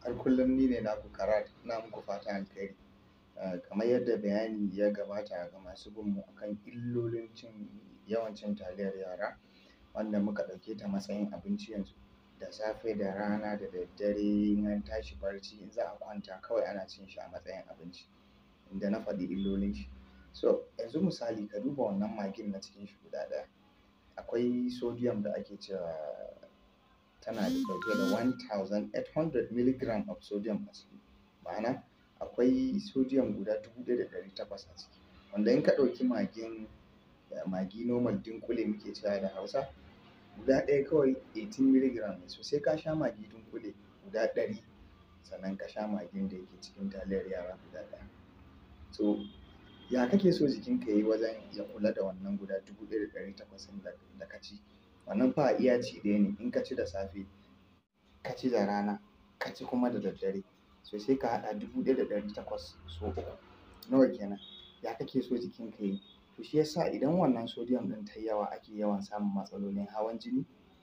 har kullum ni ne naku Karat ina muku fatan alkhairi. Kamar yadda bayani ya gabata ga masu bin mu akan illolin cin yawan cin taliyar yara wanda muka ɗauke ta matsayin abinci yanzu da safe da rana da daddare in an tashi barci in za a kwanta kawai ana cin shi a matsayin abinci inda na faɗi illolin shi. So yanzu misali ka duba wannan magin na cikin shi guda ɗaya akwai sodium da ake cewa tana ɗauke da one thousand eight hundred milligram of sodium a ciki ma'ana akwai sodium guda dubu ɗaya da ɗari takwas a ciki wanda in ka ɗauki magin magi normal dunƙule muke cewa da Hausa guda ɗaya kawai eighteen milligram ne so sai ka sha magi dunƙule guda ɗari sannan ka sha magin da yake cikin taliyar yara guda ɗaya. So ya kake so jikinka yayi wajen ya kula da wannan guda dubu ɗaya da ɗari takwas ɗin da ka ci wannan fa a iya ci ɗaya ne in ka ci da safe ka ci da rana ka ci kuma da daddare so sai ka haɗa dubu ɗaya da ɗari takwas so uku nawa kenan ya kake so jikinka yayi to shi yasa idan wannan sodium ɗin tayi yawa ake yawan samun matsalolin hawan jini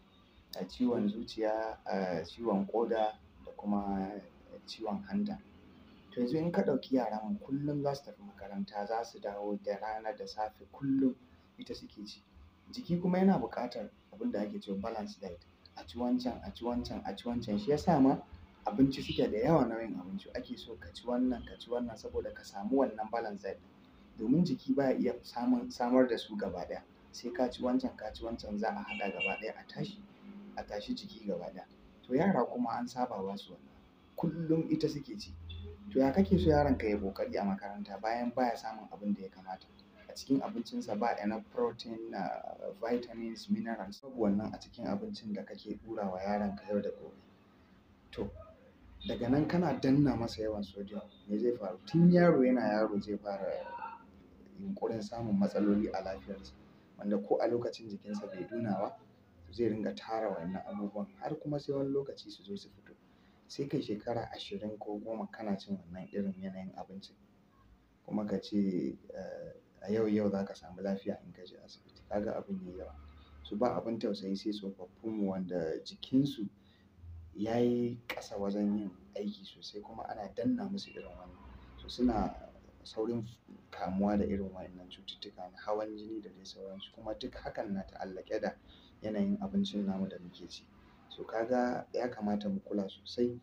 ciwon zuciya ciwon ƙoda da kuma ciwon hanta. To yanzu in ka ɗauki yaran mu kullum za su tafi makaranta za su dawo da rana da safe kullum ita suke ci jiki kuma yana buƙatar abin da ake cewa balance diet a ci wancan a ci wancan a ci wancan shi yasa ma abinci suke da yawa nau'in abinci ake so ka ci wannan ka ci wannan saboda ka samu wannan balance diet domin jiki baya iya samun samar da su gaba ɗaya sai ka ci wancan ka ci wancan za a haɗa gaba ɗaya a tashi a tashi jiki gaba ɗaya to yara kuma an saba ba su wannan kullum ita suke ci to ya kake so yaronka yayi ƙoƙari a makaranta bayan baya samun abin da ya kamata a cikin abincinsa ba enough protein vitamins minerals babu wannan a cikin abincin da kake ɗura wa yaronka yau da gobe to daga nan kana danna masa yawan sodium me zai faru tun yaro yana yaro zai fara yunƙurin samun matsaloli a lafiyarsa wanda ko a lokacin jikinsa bai nuna ba zai ringa tara wa'innan abubuwan har kuma sai wani lokaci su zo su fito sai kai shekara ashirin ko goma kana cin wannan irin yanayin abincin kuma ka ce a yau yau za ka samu lafiya in ka je asibiti ka ga abin yayi yawa so ba abin tausayi sai tsofaffin mu wanda jikinsu ya yi ƙasa wajen yin aiki sosai kuma ana danna musu irin wannan so suna saurin kamuwa da irin wa'innan cututtuka na hawan jini da dai sauransu kuma duk hakan na ta'allaƙe da yanayin abincin namu da muke ci so ka ga ya kamata mu kula sosai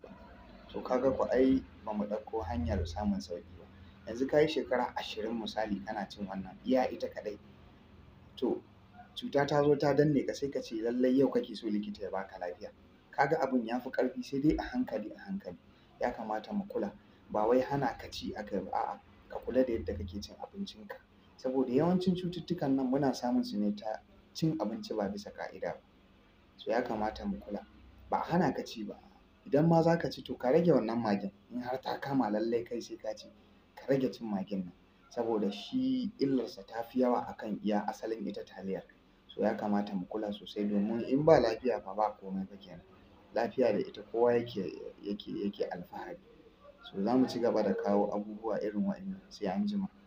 to ka ga ko ai ba mu ɗauko hanyar samun sauƙi ba yanzu ka yi shekara ashirin misali kana cin wannan iya ita kaɗai to cuta ta zo ta danne ka sai ka ce lallai yau kake so likita ya baka lafiya ka ga abin ya fi ƙarfi sai dai a hankali a hankali ya kamata mu kula ba wai hana ka ci aka yi ba a'a ka kula da yadda kake cin abincinka saboda yawancin cututtukan nan muna samun su ne ta cin abinci ba bisa ƙa'ida ba so ya kamata mu kula ba a hana ka ci ba idan ma za ka ci to ka rage wannan magin in har ta kama lallai kai sai ka ci ka rage cin magin nan saboda shi illarsa ta fi yawa akan iya asalin ita taliyar so ya kamata mu kula sosai domin in ba lafiya fa ba komai fa kenan lafiya da ita kowa yake yake yake alfahari so za mu ci gaba da kawo abubuwa irin wa'innan sai anjima